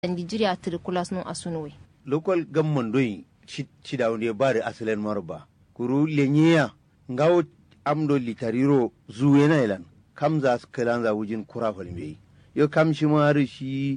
Nigeria tirikulas no asunowe. local government doyi cida wonde bare asalen marba kuru lenyeya ngawo amdo litariro zuwena ilan kam za su kalan wujin kura falme yo kam shi mari shi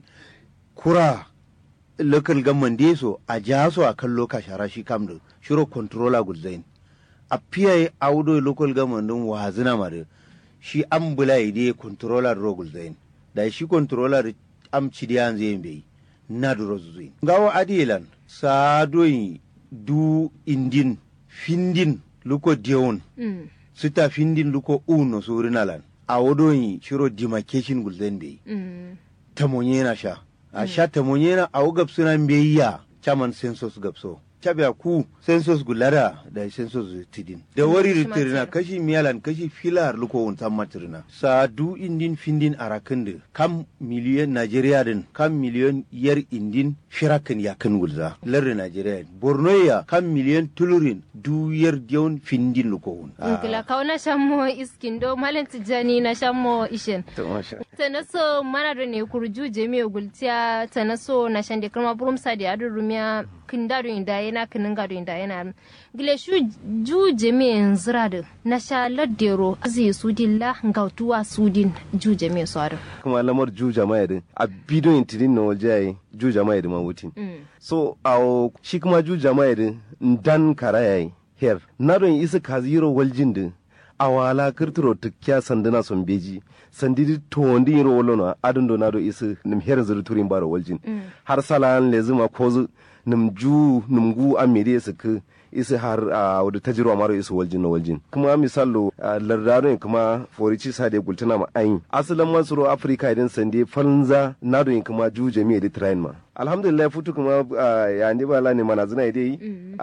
kura local government de so a ja so a kan loka shara shi kam da shiro controller gulzain a fiye audo local government din wazina mare shi an bula ide controller ro gulzain da shi controller am cidiyan zai bai na duro zuin ngawo adilan sa doyi du indin findin luko diawon Mm. sita findin luko uno surinalan a wodoyi shiro demarcation gulden be Mm. tamonyena sha a sha tamonyena a wugab suna beya chaman census gabso cabya ku census gulara da census tidin da wari shi ritirina matira. kashi miyalan kashi filar luko wuntan matirina sa du indin findin arakinde kam miliyon najeriya din kam miliyon yar indin firakin yakin gulza lardi najeriya borno ya kam miliyon tulurin du yar diyon findin luko wun Nkila kawo na shammo iskin do malam tijjani na shammo ishin. Tana so mana da ne kurju jami'a gultiya tana so na shande kirma burum sa da yadu rumiya kin da do inda yana kinin ga do inda yana. Gile shu ju jami'a zira da na sha laddero zai su dilla ngautuwa su din ju jami'a su adu. kuma lamar ju jama'a din a bidon tidin na waje yayi ju jama'a din ma wutin so a shi kuma ju jama'a din dan kara yayi her na don isa kaziro waljin din a wala kirtiro tukya sanduna son beji sandidi to wandi yiro wolono adun do na do isa nim her zuru turin baro waljin har salan lezuma kozu nim ju nim gu amiri su ku isi har a wadda ta jirwa maro isi waljin na waljin kuma misalo lardaro kuma forici sa da gultuna ma ayin asalin masoro afirka idan sande falnza na do kuma ju jami'a da train ma alhamdulillah futu kuma ah, ya ndi bala ne mana zina dai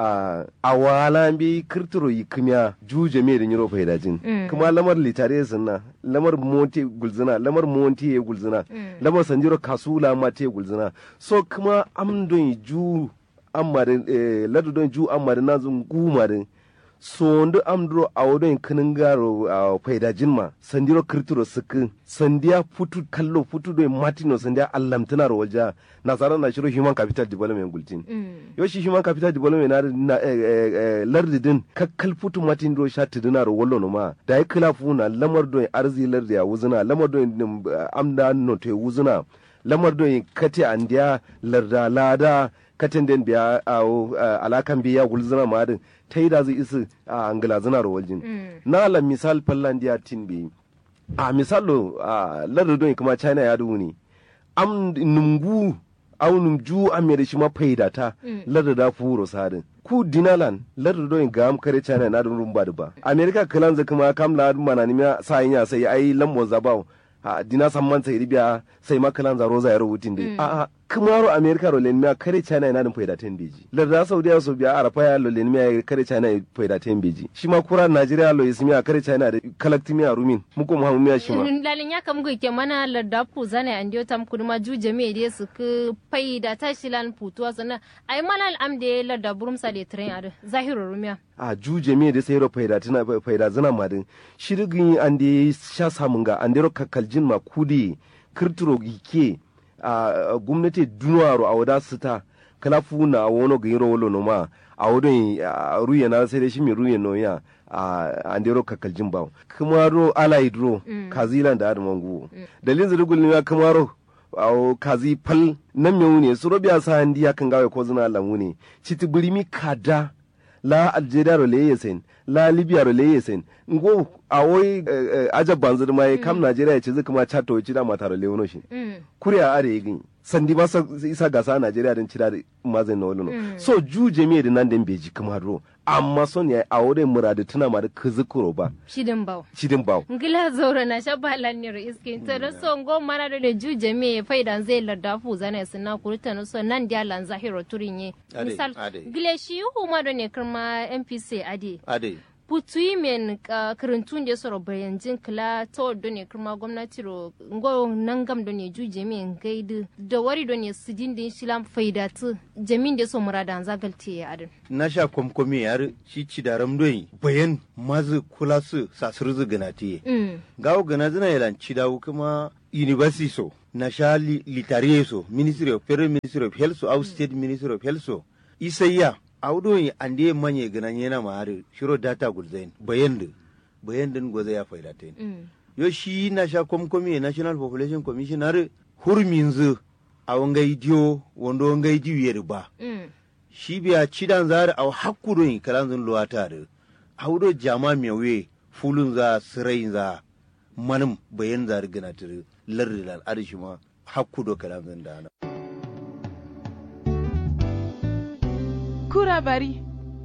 a awala bi kirtiro yi kimya ju jami'a da yiro faidajin kuma lamar litare sunna lamar monte gulzina lamar monte ya gulzina lamar sanjiro kasula ma te gulzina so kuma amdon ju ammarin eh, ladu don ju ammarin na zun gumarin sondu amdro awodon kinin garo a faida jinma sandiro kirtiro suku sandiya futu kallo futu do matino sandiya allamtana ro walja nasara na shiro human capital development gultin yo shi human capital development na, na eh, eh, eh, lardi din kakkal futu matin do sha tidina ro wallo no ma da ya kila funa lamar do arzi lardi ya wuzuna lamar do eh, amda no te wuzuna lamar do kati andiya larda lada katin den biya a alakan biya gulzina ma din ta yi da zai isi a angila zina waljin na la misal fallan diya tin bi a misalo a lardodon kuma china ya duhu ne am numgu au numju amere shi ma faida ta lardada furo sadin ku dinalan lardodon ga am kare china na dun rumba da ba america kalan za kuma kam la mana ni sa yin ya sai ai lambo zabao a dina samman sai ribiya sai makalan zaro za ya rubutin dai a a kumaro america ro len miya kare china ina dun faida ten beji larda saudiya so biya arafa ya lo len miya kare china faida ten beji shi ma kura nigeria lo ismiya kare china da kalakti miya rumin muko mu hamu miya shi ma lalin ya kam ke mana larda pu zane an diyo tam kuduma ju jami'a da su ku fai da tashi lan putuwa sannan ai mana al'am da larda burum sa da tren adu zahiru rumiya. a juje me da sayro faida tana faida zina madin shirgin an da sha samun ga an da kakkaljin ma kudi kirtiro gike a gwamnati dunwaro a wada sita kala funa a wono ga yiro wolo no ma a wodon ruye na sai da shi mi ruye no ya a an da kakkaljin ba kuma ro alai dro kazilan da adaman gu dalilin zirgul ne kuma ro awo kazi pal nan me wune su robiya sa handi ya kan gawe ko zina lamu ne citi birimi kada la algeria ro leye sen la libya ro leye sen ngo awoy aja banzur mai kam nigeria ce zai kuma chato ci da mata ro lewono shi kuriya are yin sandi ba isa gasa nigeria din cira mazin na wolo so ju jami'a din nan din beji kuma ro amma son ya awore muradu tuna ma da kuzukuro ba Shidin bau. cidin bawo ngila zoro na shabba lannir iskin to da so ngo mana da da juje me faida zai larda fu zana sina kurta no so nan dia lan zahiro turinye Ade, misal ade. gile shi huma da ne kirma NPC ade ade putu men ka kirintun da soro bayanjin kila to do ne kirma gwamnati ro ngo nangam do ne juje me ngaidu da wari do ne sidin din shilam faida tu jamin da so murada an zagalti ya adin na sha kwamkwami yar shi ci da ramdoyi bayan mazu kula su sasur zu gana tiye mm gawo gana zina yalan ci dawo kuma university so na sha li, litare so ministry of federal ministry of health so au state ministry of health so isayya audo yi ande manye ganan yana ma har shiro data gulzain bayan da bayan din goza ya faida ta yo shi na sha komkomi national population commission har hurmin zu a wangai diyo wando wangai diyo ba shi biya cidan zari a hakkudo yi kalan zun luwa tare audo jama mewe fulun za sirai za manum bayan zari gana tare lardi lan arshi ma hakkudo kalan zun dana kura bari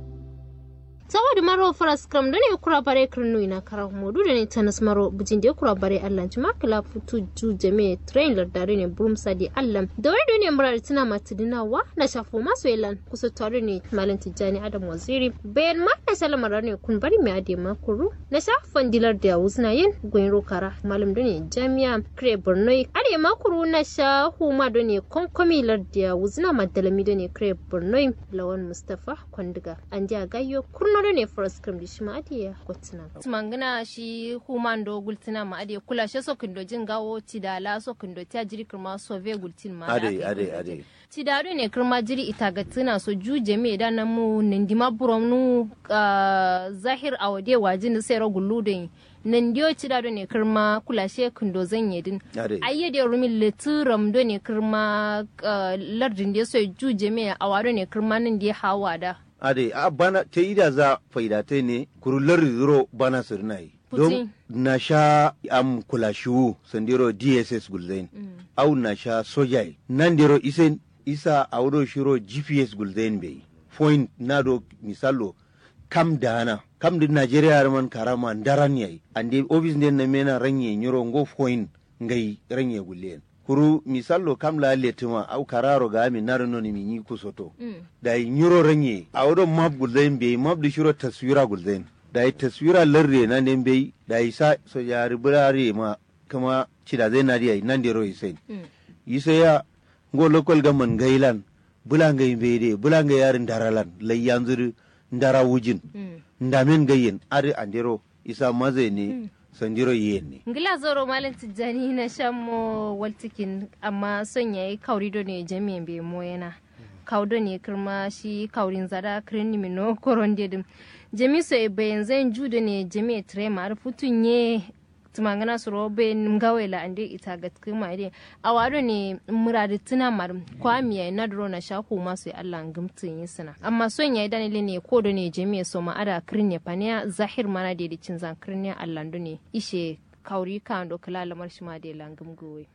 saboda maro faras kram da ne kura bare kirnu ina kara modu da ne tanas maro bujin da kura bare allan ci makala futu ju jame train lardare ne burum sadi allan da wani ne murar tana matidina wa na shafo masu yalan kusa tare ne malam tijjani adam waziri bayan ma na salamar ne kun bari mai ade makuru na shafan dilar da wuzna yin goyin rokara malam da ne jami'a kire borno ade makuru na sha huma da ne konkomi larda wuzna madalami da ne kire borno lawan mustafa kwandiga an ja gayyo kurno da ne forest cream da shi ma adiya kwatina tumangana shi human do gultina ma adiya kula shi so kindo jin gawo tidala so kindo ta jiri kirma so ve gultin ma ade ade ade tidado ne kirma jiri itagatina so juje me da nan mu nindima burom nu zahir awade wajin sai ro guludin nan dio tidado ne kirma kula shi kindo zan yedin ade ayyade rumin letiram do ne kirma lardin da so juje me awado ne kirma nan da hawa da ade a bana ta yi da za faidate ne kurullar zuro bana sirnai don na sha am kula shiwu sandiro dss gulzain au na sha sojai nan diro isen isa audo shiro gps gulzain bai point na do misalo kam dana kam din nigeria man karama daran yayi ande office den na mena ranye nyoro ngo point ngai ranye gullen kuru misallo kam la letuma au kararo ga mi naro noni mi nyi kusoto da yi nyuro ranye a wodo map gulzain be map di shiro taswira gulzain da yi taswira larre na ne be da yi sa so ya ribulare ma kama cida zai na diya nan dero isen yisa ya ngo local gaman gailan bulanga be de bulanga yarin daralan lai yanzu ndara wujin ndamen gayen ari andero isa maze ne sandiro yen ne ngila zoro malin tijjani na shammo waltikin amma son yayi kauri do ne jami'in be moyana kaudo ne kirma shi kaurin zada kirin ni mino koron dedim jami so e bayan zan judo ne jami trema ar futun ye tumangana su robe ngawe la ande ita ga kuma ide awado ne muradi tuna mar kwamiya na dro na shaku masu Allah ngumtin yi suna amma son yayi danile ne ko do ne jami so ma ada kirin ne paniya zahir mana de de cin zan kirin ne Allah ne ishe kauri kan do kala lamar shi ma de langum gowe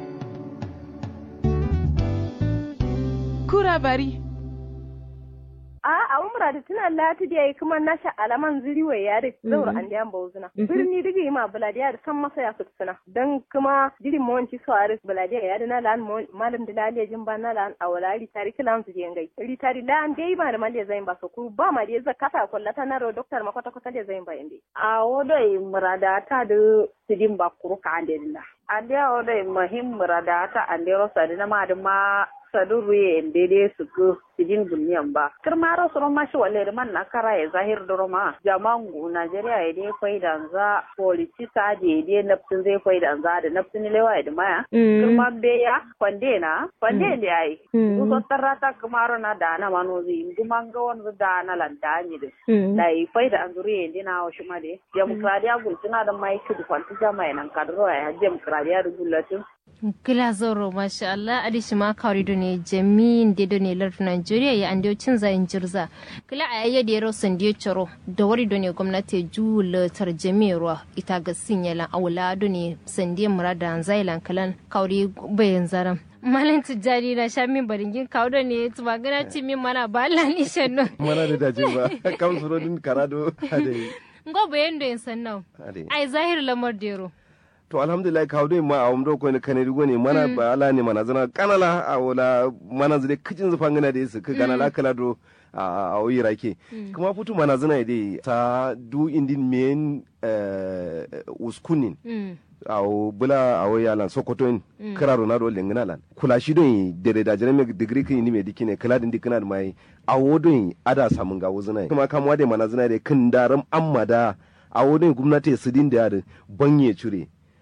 kura bari a a umra da tuna lati da yayi kuma nasha alaman ziriwa ya da zaur an da yamba uzuna birni digi ma buladiya da san masa ya sutsuna dan kuma jiri monci so aris buladiya ya da na lan malam da laliya jin ba na lan awala ri tari kilan su je ngai ri tari lan dai ma da maliya zain ba so ku ba ma da za kasa kullata na ro doktor ma kwata kwata da zain ba inde a wodo murada ta da sidin ba kuru ka ande dilla ande wodo muhim murada ta ande ro sadina ma da ma sadu ruye en dede su ko sidin bunyan ba kirma ro soro ma shi walle man na kara ya zahir da roma jamangu Najeriya ya dai fai da za politisa je dai nafsin zai fai da za da nafsin lewa ya maya kirma be ya kwande na kwande ne ai ku so tarata kamaro na da na mano zi kuma ga won da na landani de dai fai da anzuri en dina wa shi ma de demokradiya gultuna da mai kudu kwanti jama'a nan kadro ya demokradiya rugulatin Gila zoro masha Allah adishi ma kawri do ne jamin de do ne lardu Nigeria ya ande cin zayin jirza. Gila a yayya da yaro san de choro da wari do ne gwamnati ju le tar jamirwa ita ga sinyalan awla do ne san de murada zailan kalan kawri bayan zaram. Malam tijjani na sha min baringin kawo da ne tuma gana ci min mana ba Allah ni shanno. mana da dace ba kam surodin karado ade Ngo bayan do yin sannan. ade Ai zahir lamar dero. to alhamdulillah kawo dai ma a wamdo ko ne kane rigo ne mana ba ala ne mana zana kanala a wala mana zade kicin zufan gana da yasu ka gana la kala do a a oyi rake kuma futu mana zana dai ta du indin men uskunin Mm. awo bula awo yalan sokoto in kira ronaldo lengina lan kula shi don dere da jere me degree kin ni me dikine kala din dikina da mai awo don ada samun ga wuzuna kuma kamwa da mana zina da kin daram amma da awo don gwamnati su din da yare banye cure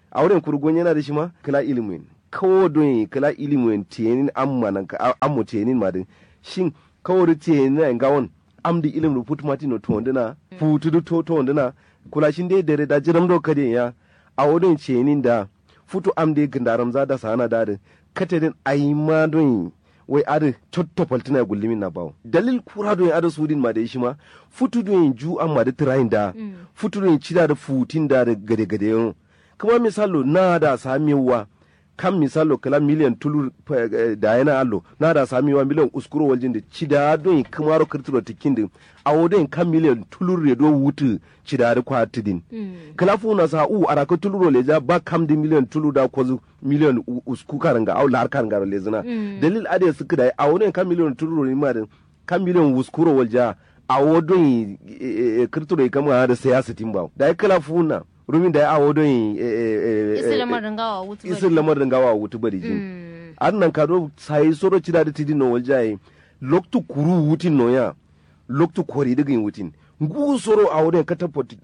a wurin kurgon yana da shi ma kala ilimin kawo don kala ilimin tiyanin amma nan ka ammo tiyanin ma din shin kawo da tiyanin na gawon am di ilim ru put matino to ondina putu du to to ondina kula shin dai dare da jiram do kade ya a wurin tiyanin da futu am de gindaram za da sana da din katedin ai ma don wai adi cotto paltina gullimin na bawo dalil kura don ada sudin ma da shi ma futu don ju an ma da tirayin da futu don cida da futin da da gade gade yau kuma misalo na da samiwa kan misalo kala miliyan tulu da yana allo na da samiwa miliyan uskuro waljin da cida don kamaro kirtiro tikin din a wodin kan miliyan tulur redo wutu cida da kwatidin kala fu na sa u araka tuluro leja ba kam di miliyan tulu da kwazu miliyan usku karanga au lar karanga lezina dalil ade suka da a wodin kan miliyan tuluro ni ma kan miliyan uskuro walja a wodin kirtiro kama da siyasa timba da kala fu na rumin da ya awo don isi lamarin gawa wutu bari isi lamarin gawa wutu bari jin an nan ka do sai soro cida da tidin no waljaye loktu kuru wutin no ya loktu kori daga yin wutin ngu soro a wurin kata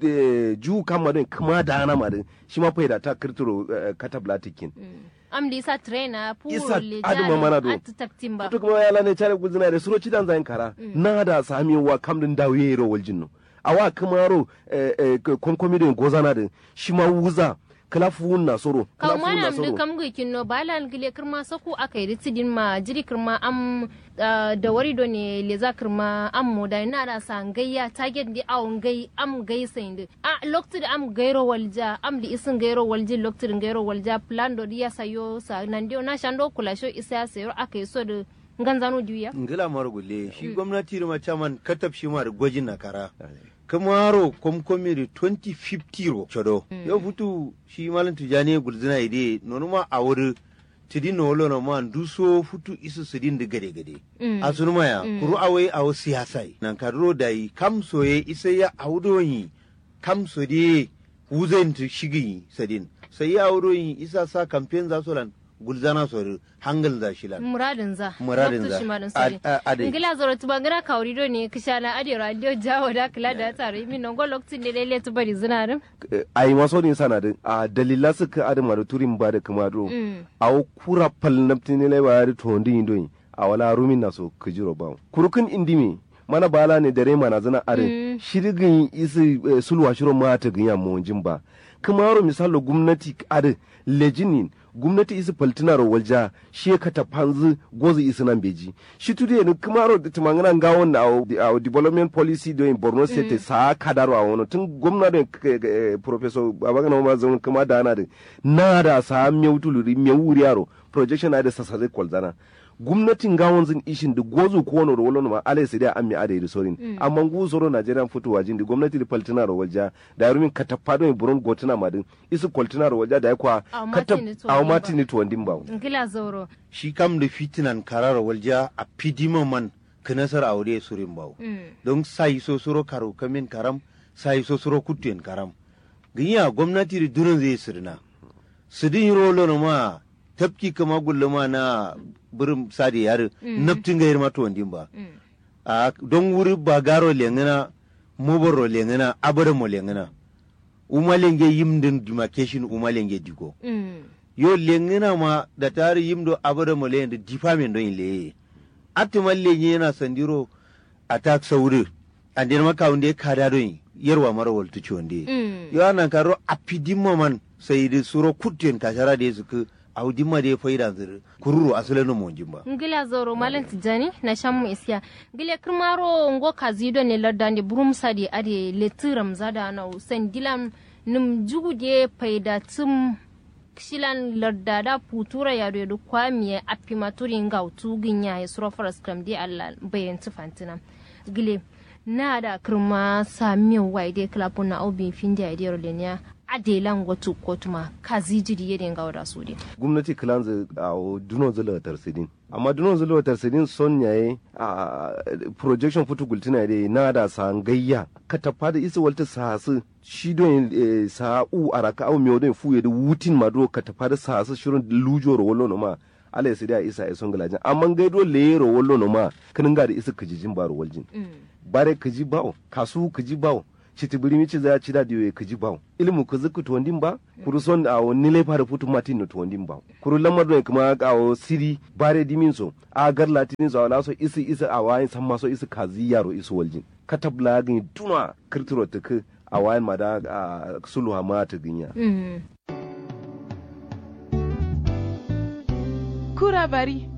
ju kama don kuma da ana ma din shi ma faida ta kirtiro kata blatikin am di isa trainer puro Isa le aduma mana do. atu taktin ba to kuma ya lane chare guzina da suro cidan zayin kara na da sami wa kamdin dawiye ro waljin no awa kamaro konkomi din gozana din shi ma wuza kala fuun na soro kaw kala fuun na manam de soro kam ga kinno balal gile kirma saku akai ritidin ma jiri kirma am ah, da wari do ne le za kirma am mo da na da san gayya target di awon gai am gai sain de a lokti da am gairo walja am di isin gairo walji lokti din gairo walja plan do di ya sayo sa nan dio na shando kula sho isa ya sayo akai so da nganzano juya ngila mara gulle shi gwamnati da macaman katab shi ma da gwajin na kara kamaro komkomi da 2050 ro chodo yau futu shi malam tijani gulzina ide nono ma a wuri tidi no lo no ma duso futu isu sidin da gade gade Mm. a sunu maya kuru awai awo siyasai nan kadro da yi kam soye isa ya awdoyi kam so de wuzen tu shigi sadin sai ya awdoyi isa sa campaign za solan gulzana sori hangal za shilan muradin za Muradin Loktu za. shi marin Ad- sori a- ade. ngila zoro tuba ngana kawri do ne kishana ade radio jawo da kula da tare min non go lokti ne lele tu bari zinarin ai maso ni sana din a dalila suka adama da turin ba da kuma do Mm. a kura pal naptini le ba da to ndi ndo a wala rumin na so kujiro ba kurukun indimi mana bala ne dare mana zana are shirgin isi eh, sulwa shiro mata ginya mo ba kuma ro misalo gwamnati are lejinin gwamnati isi paltina ro walja shi ka ta panzu gozi isi nan beji shi tude ne kuma ro tumangana ngawon na a development policy do in Borno state sa kadaro a wono tun gwamnati professor babagana ma zan kuma da na da na da sa mewtuluri mewuri yaro projection na da sasare kwalzana gwamnatin gawon zin ishin da gozu ko wani rolo ma alai sai da an mi ada da sorin amma gu soro Nigerian fitowa jin da gwamnati da paltina ro walja da yarumin katapado in buron gotuna madin isu kwaltina ro walja da ya kwa Aw katap matini to aw wandin ba. matini to wandin ba ngila zoro shi kam da fitinan karara walja a fidima man kinasar aure surin bawo Mm. don sai so suro karo kamin karam sai so suro kutuyen karam ginya gwamnati da durin zai sirna sidin rolo na ma tafki kama gulluma na birin sadi yare naftin gayar mata wandin ba Mm. a don wuri ba garo lengana mobaro lengana abada mo lengana umalenge yimdin demarcation umalenge digo Mm. yo lengina ma da tari yimdo abada mo lengana difamen don ile atimal lenye yana sandiro attack sauri anden maka wunde kada don yarwa mara waltu chonde Mm. yo anan karo apidimma man sai da suro kutten kashara da su audimma da faida zir kururu asalin mo jimba ngila zoro malam tijani na shammu isya ngile kirmaro ngo kazido ne lardande burum sadi ade letiram zada na usen dilam num jugude paida tum shilan lardada putura ya do kwamiye apimaturi ngautu ginya ya suro faras kram di alla bayan tufantina gile na da kirma sami waide klapun na obin finde ya dero lenya adelan gotu kotuma kazijiri yeden gawda sudi gwamnati kilanzu a dunon zula tarsidin amma dunon zula tarsidin son yaye a projection futu gultina da na da san gayya ka tafa da isa walta sasu shi don eh, sa u araka au miyo don fuye da wutin ma do ka tafa da sasu shirin lujo ro wallo no ma ala ya da isa ya son galajin amma gaido le ro wallo no ma kanin ga da isa kajijin baro waljin bare kaji bawo kasu kaji bawo chiti buri mi chiza chida diwe kiji baw ilmu kuzu ku tondin ba kuru son a woni le fara futu matin no tondin ba kuru lamar do kuma a o siri bare dimin so a gar latinin so ala so isi isi a wayin san maso isi kazi yaro isu waljin katabla gin tuna kirtiro tuku a wayan mada a sulha ma ta ginya kura bari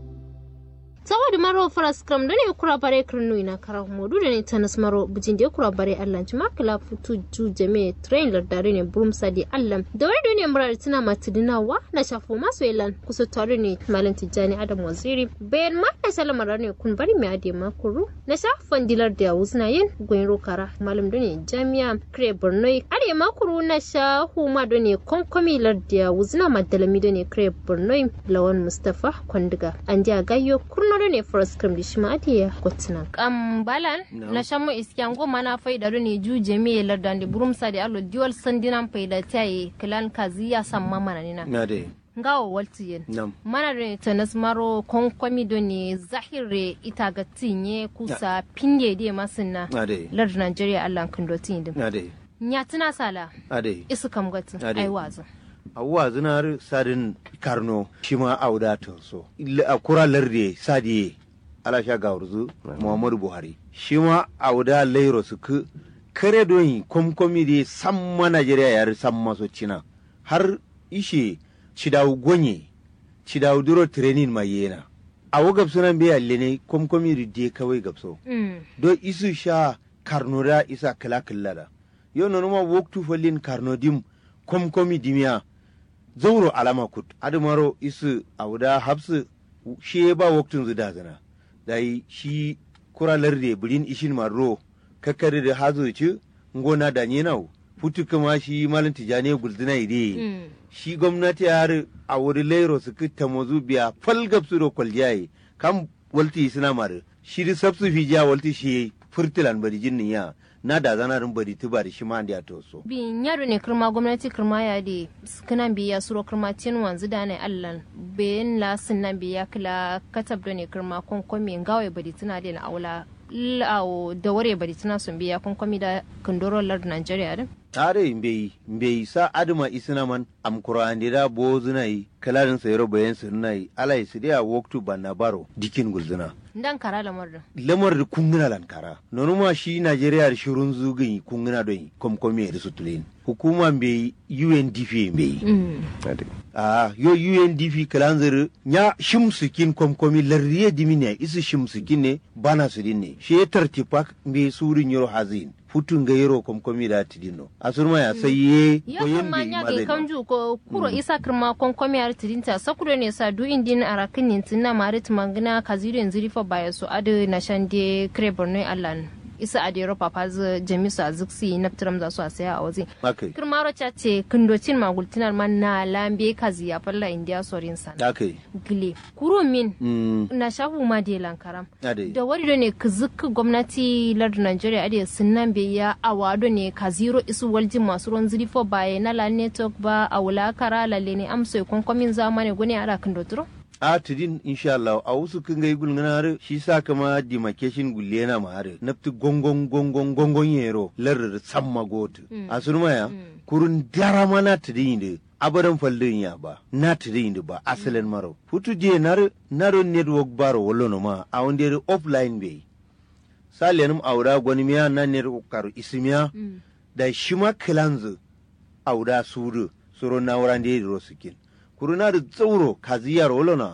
saboda maro faras kram da ne kura bare kirnu ina kara modu da ne tanas maro bujin da kura bare allan ci makala futu ju jame train lardare ne brum sadi allan da wani da ne murar tana matidinawa na shafo masu yalan kusa tare ne malam tijjani adam waziri bayan ma na salamar ne kun bari mai ade makuru na shafan dilar da wuzna yin goyin rokara malam da ne jami'a kire borno ade makuru na shahu ma da ne konkomi larda wuzna madalami da ne kire borno lawan mustafa kwandiga an ja gayo kurno da ne forest cream da shi ma ade kotina kam balan na shamu iskiyan goma na faida da ne ju jami'a larda da burumsa da allo diwal sandinan faida tayi kilan kaziya samma mana nina na dai ngawa waltiyen nam mana da tanas maro konkomi do ne zahire ita ga tinye kusa pinge de masinna na dai lar Nigeria Allah kan do tin dim na dai nya tuna sala na dai isu kam gatu Ade. ai wazo awwa zinar sadin karno shi ma auda to so illa a kura larde sadiye ala sha gawurzu muhammadu buhari shi ma auda lairo su ku kare don komkomi de samma najeriya yar samma so cina har ishe cidawu gonye cidawu duro training ma yena awo gabsunan be alle ne komkomi de de kawai gabso mm do isu sha karno da isa kala kala da yo no ma woktu follin karno dim komkomi dimiya zauro alama kut adumaro isu awda habsu shi ba woktun zu dazana dai shi kura larde birin ishin marro kakkari da hazo ci ngona da nyenau futu kuma shi malin tijane gulduna ide mm shi gwamnati har a wuri lairo su kitta mozu biya falgab su do kwaljaye kam walti suna mare shi di sabsu fi jiya walti shi furtilan bari jinnin ya na da zanarin bari tuba da shi ma da to so bi nyaro ne kirma gwamnati kirma ya de kana biya suro kirma tin wanzu da ne Allah bayan la sunnan biya kila katab da ne kirma konkomi ngawe bari tuna da na aula lawo da ware bari tuna sun biya konkomi da kandoro lar Nigeria din tare mbei mbei sa aduma isina man am kurandira bo zunai kalarin sayro bayan sunai alai sidiya woktu banna baro dikin gulzuna dan kara lamar da lamar da kungina lankara nonuma shi najeriya da shirun zugin kungina don komkomi da sutulin hukuma mbei undp mbei mm ade a yo UNDP kalanzir nya shimsikin komkomi larriye dimine isi shimsikin ne bana su dinne shi ya tartipak mbe surin yoro hazin futun ga yoro komkomi da tidino asurma ya sai ye yo kuma nya ga kanju ko kuro isa kirma konkomi ar tidinta sakuro ne sa du indin arakin nintin marit mangina kazirin zirifa baya so adu na shande krebor ne allan isa adero papaz jamisu aziksi naptiram za su a saya a waje akai kirmaro cha ce kindocin magultinar man na lambe kazi ya falla india sorin sana akai gile kuro min mm na shafu ma de lankaram ade da wari ne kizikka gwamnati lardin Najeriya ade sunan bai ya awado ne ka zero isu waljin masu ruwan zirifo baye na la network ba a wulakara lalle ne amsa kwankwamin zamani gune a rakin doturo a tidin insha Allah a wasu kin ga gulngana har shi sa kama demarcation gulle na ma har nafti gongon gongon gongon yero larar samma gotu asurma ya kurun dara ma na tidin de abadan faldin ya ba na tidin de ba asalin maro futu je nar naro network baro wallo ma a wonde offline be salenum aura gwani miya na network karu ismiya da shima kilanzu auda suru suro na wurande ro sikin kuruna da tsauro kaziyar olona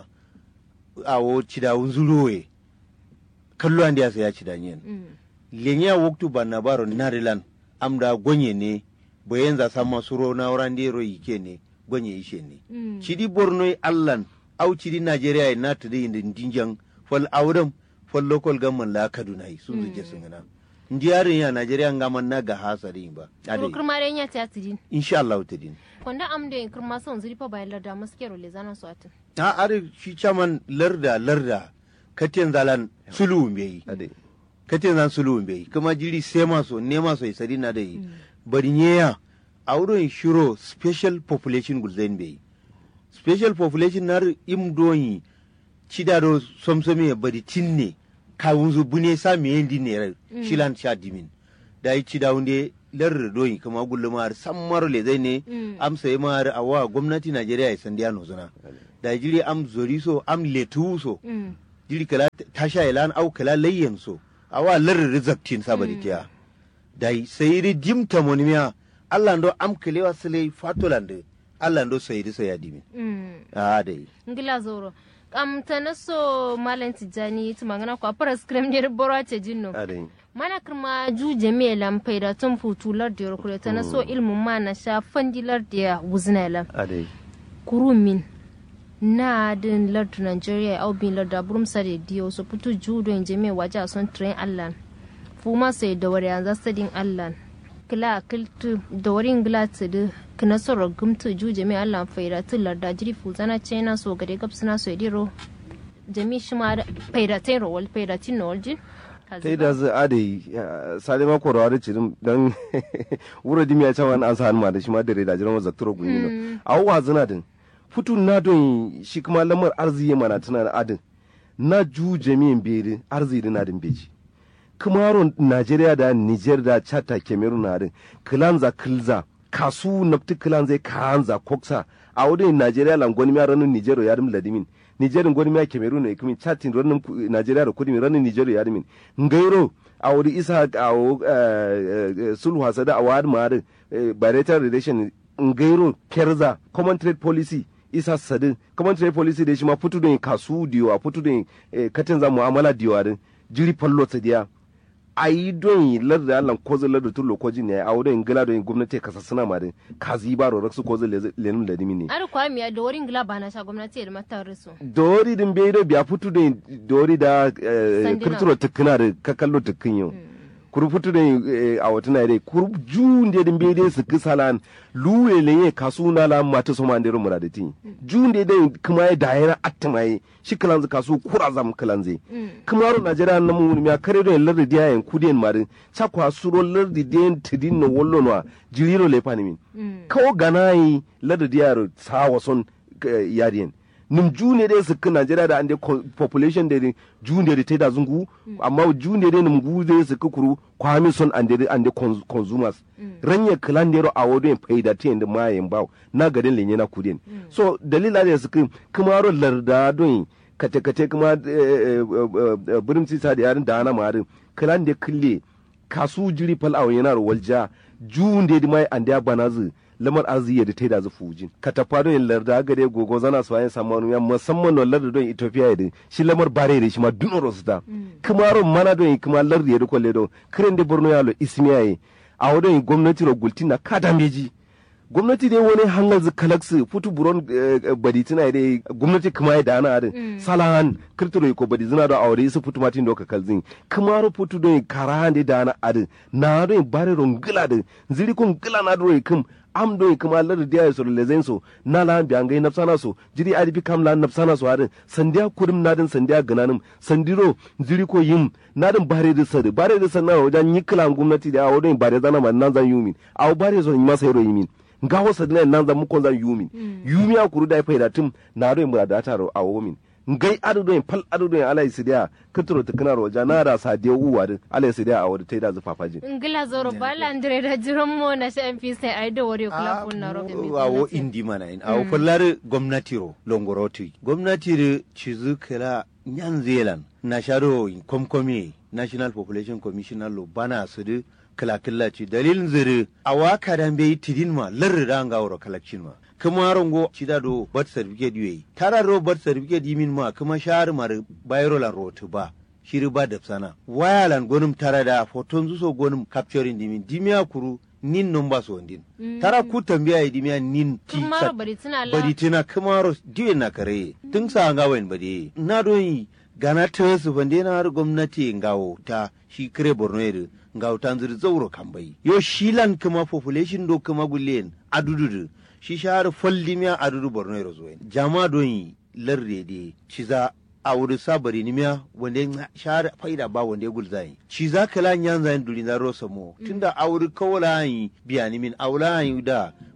awo cida unzurowe kallo andi asa ya cida nyen lenya woktu banna baro narilan amda gonye ne bayan za sama suro na wurande ro yike ne gonye ishe ne cidi borno allan au cidi nigeria na tadi inda dinjan fal awdam fal local government la kaduna sun zuke sun gana ndiyarin ya nigeria ngaman na ga hasari ba kuro ade kirma ren ya ta tidin insha Allah tadin kwanda am da kirma son zirifa bayan larda maskero le zanan su atin a are shi caman larda larda katin zalan sulu mbeyi ade katin zan sulu mbeyi kuma jiri sema so nema so isari na da yi bari nyeya a wurin shiro special population gulzain beyi special population nar im doyi cidaro somsomi bari tinne kawunzu bune sa miyendi ne shilan sha dimin da yi ci daunde lar doyi kuma gullumar sammar le zai ne am sai mar awa gwamnati Najeriya ya sandiya no zuna da jiri am zori so am letu so jiri kala tasha ilan au kala layyan so awa lar rizaktin sabari tiya da sai ri jimta monimiya Allah ndo am kelewa sile fatolande Allah ndo sai ri sai adimi a dai ngila zoro kam tana so malam tijani tumangana ko apara scrum ne boro ce jinno a dai mana kirma ju jami'a lampai da tun futular da yorkure ta na so ilmin ma na sha fandilar da ya wuzina lam a dai kurumin na din lardu nigeria au bin lardu aburum sare diyo so putu ju don jami'a waje a son train allan fuma sai da wari yanzu sadin allan kila kiltu da wari ngila tudu kina soro gumtu ju jami'a allan faida tun larda jiri fuzana china so gade gabsina so ediro jami'a shi ma faida tin rowal faida tin nolji ta da zai adai sale ma ko rawar cirin dan wuro dimi ya cewa an sa ma da shi ma da reda jiran zakturo gunyi no awwa zina din futu na don shi kuma lamar arziki mana tana da adin na ju jami'in beri arziki na din beji kamaro Najeriya da Niger da Chad da Cameroon na din kilanza kilza kasu nafti kilanza kanza koksa a wurin Najeriya langoni mi ranin Niger ya dim ladimin nigerin gwani miya cameroon ne kuma chatin ranin nigeria da kudi ranin nigeria ya dimin ngairo a wuri isa a sulhu hasada a wadi ma bilateral relation ngairo kerza common trade policy isa sadin common trade policy da shi ma fitu da kasu diyo a fitu da katin za mu'amala diyo a jiri fallo sadiya a yi don larda Allah ko zai larda tun lokoji ne a wurin gila don gwamnati ka sassana ma din ka zi ba ro raksu ko zai lenin da dimi ne ar kwa miya da wurin gila ba na sha gwamnati da mata risu dori din bai da biya fitu da dori da kirturo tukuna da ka kallo tukun yau kuru fitu da a wata na dai kuru jun da din bai da su kisalan luwe lenye kasu na la mata so man da rumura da tin jun da dai kuma ya da yana atmaye shi kalan kasu kura zam kalan zai kuma ro najeriya na mu mi kare do lardi dia en kudien marin cha kwa suro lardi den tidin no wollo no jiriro le pani min kawo ganai lardi dia ro sawa son yadien nim june dai su kan najeriya da ande population da june da ta da zungu amma june dai nim gu dai su kuru kwami son ande ande consumers ranye klan dero a wodo en faida ti en ma en baw na gaden lenye na kudin so dalila da su kan kuma ro larda don kate kate kuma burin sisa da yarin da ana marin klan da kille kasu jiri fal a yana ro walja june dai mai ande banazu lamar arziki da ta yi da zu fujin ka tafa don larda gare gogo zana su bayan samu ya musamman no larda don ethiopia da shi lamar bare da shi ma duno rosu ta kuma ron mana don kuma larda ya rikon ledo kiran da borno ya lo ismiya yi a wadon gwamnati ro gulti na kada meji gwamnati dai wani hangal zu kalaksu futu buron badi tana dai gwamnati kuma ya dana adin salahan kirtiro ko badi zina da aure su futu matin doka kalzin kuma ro futu don karahan da dana adin na don bare ron gila da ziri kun gila na do kum am do kuma lar dia so le zenso na la bi angai nafsana so jiri adi bi kam la nafsana so adin sandiya kurim nadin sandiya gananim sandiro jiri ko yim nadin bare da sadi bare da sanna wajen yikla gwamnati da awodin bare zana man nan zan yumin aw bare so yima sayro yimin nga wasa dina nan zan mukon zan yumin yumi a kuru da faida tum na do mu da taro awomin ngai adu do pal adu do ala isidia kitro tikna roja na da sa de uwa din ala isidia a wadi tai da zufafajin ngila zoro bala andre da jiran mo na sha mp sai ai da wari kula kunna ro awo indi mana in awo fallar gwamnati ro longoroti gwamnati ro cizu kala nyan zealand na sharo komkomi national population commissioner lo bana su de kala kala ci dalilin zire awa kadan bai tidin ma larri da nga wuro kalakcin ma kuma rongo cida do birth certificate yoyi tara ro birth certificate yimin ma kuma shahar mar bayro lan rotu ba shiri ba da sana wayalan gonum tara da foton zuso gonum capturing dimin dimiya kuru nin number so ndin tara ku tambiya yi dimiya nin ti Kumaro bari tuna la. bari tina kumaro diwe na kare tun sa nga wen bade na don yi gana ta su bande na har gwamnati ngawo ta shi kire borno yare ngawo ta zuri zauro kambai yo shilan kuma population do kuma gullen adududu shi shahar foldimiya adudu borno yare zo jama don yi larde de ciza a wuri sabari ni miya wanda ya shahar faida ba wanda ya gulza yi ci za ka lan yan zayin duri na rosa mo tunda a wuri kawala yi biya ni min aula yi da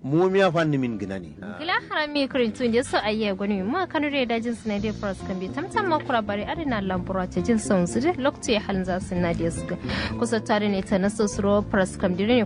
mu miya fanni min gina ne gila harami kurintun da su ayya gwani ma kanu da dajin su na da fras kan bi tamtam ma kura bari adina lambura ta jin son su da lokacin halin za su na da su kusa tare ne ta naso suro fras kan dire